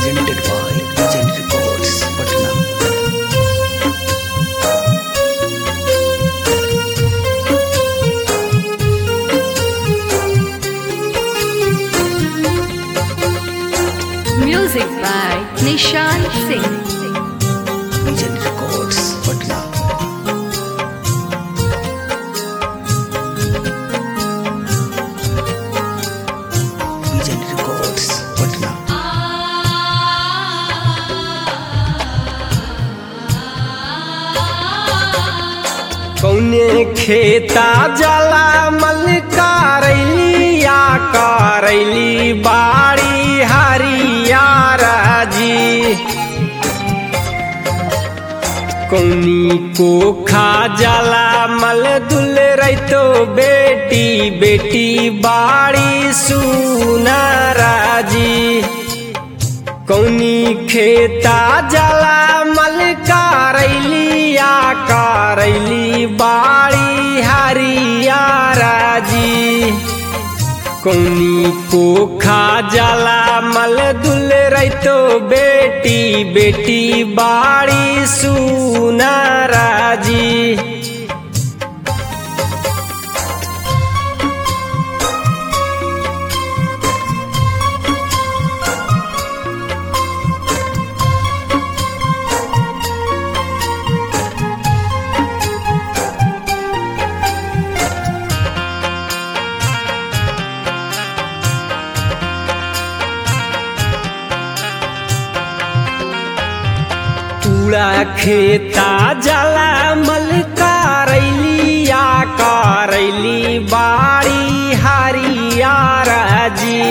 presented by Legend Records, Patna. Music by Nishan Singh. Legend Records, Patna. Legend Records, Patna. कौने खेता जला मल करैलिया करैली बाड़ी हरियार जी कौनी को खा जला मल दुल रैतो बेटी बेटी बाड़ी सुनारा जी कौनी खेता जला मल करैलिया करैली बाड़ी हरियारा जी कौनी को खा जला मल दुल रैतो बेटी बेटी बाड़ी सुनारा जी पूरा खेता जला मल करैलिया करैली बाड़ी हरियारा जी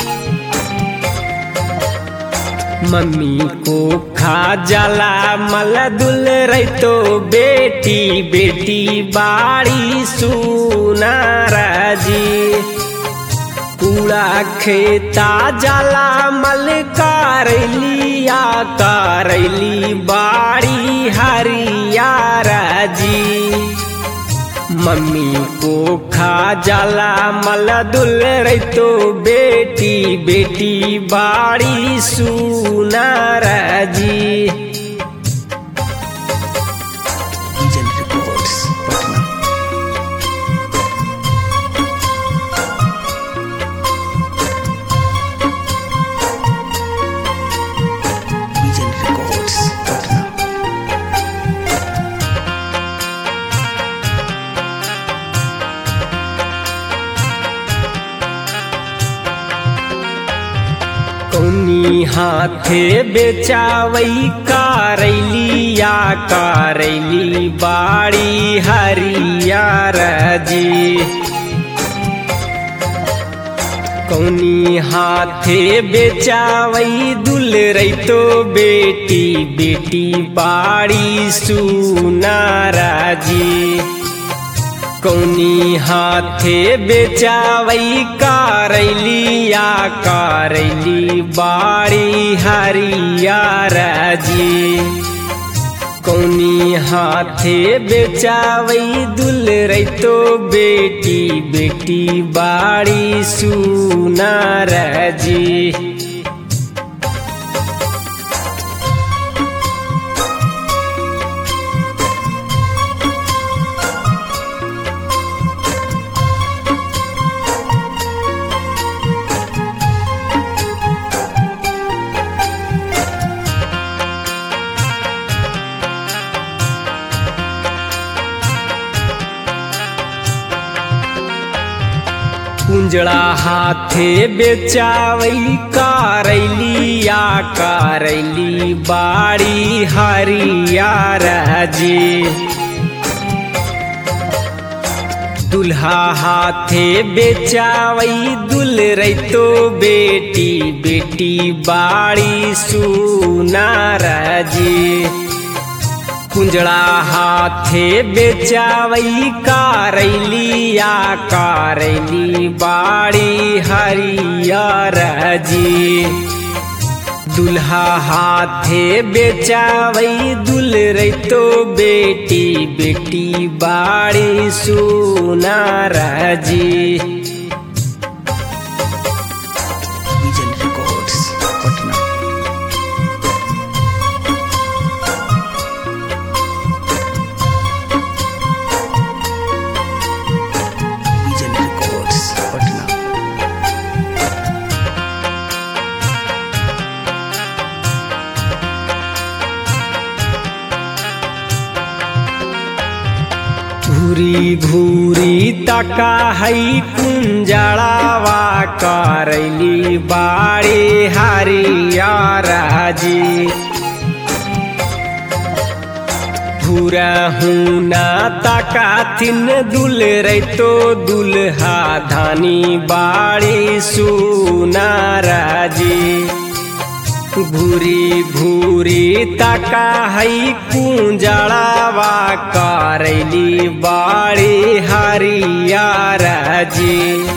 मम्मी को खा जला मल दुल रैतो बेटी बेटी बाड़ी सुनारा जी पूरा खेता जला मल करैलिया करैली बाड़ी हरियारा जी मम्मी को खा जला मल दुल रैतो बेटी बेटी बाड़ी सुनारा जी Legend Records, Patna. Legend Records, Patna. कौनी हाथे बेचावई करैलिया करैली बाड़ी हरियारा जी कौनी हाथे बेचावई दुल रैतो बेटी बेटी बाड़ी सुनारा जी कौनी हाथे बेचावई करैलिया करैली बाड़ी हरियारा जी कौनी हाथे बेचावई दुल रैतो बेटी बेटी बाड़ी सुनारा जी कुंजड़ा हाथे बेचावई करैलिया करैली बाड़ी हरियारा जी दुल्हा हाथे बेचावई दुल रैतो बेटी बेटी बाड़ी सुनारा जी कुंजड़ा हाथे बेचावई करैलिया करैली बाड़ी हरियारा जी दुल्हा हाथे बेचावई दुल रैतो बेटी बेटी बाड़ी सुनारा जी Vision Records, Patna. घूरी घूरी तका हई कुंजड़ावा करैली बाड़ी हरियर जी घूरा हुना तका थिन दुल रैतो दुल्हा धानी बाड़ी सुनार जी भूरी भूरी तका हई कुंजड़ावा करैली बाड़ी हरियर जी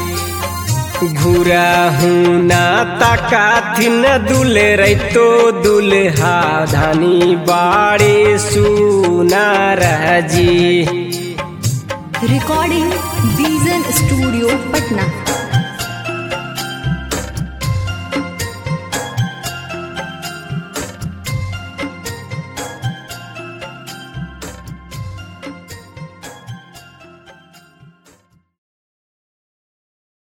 घुरा हुना तका थिन दुल रैतो दुल्हा धानी बाड़ी सुनार जी Recording Vision Studio, Patna.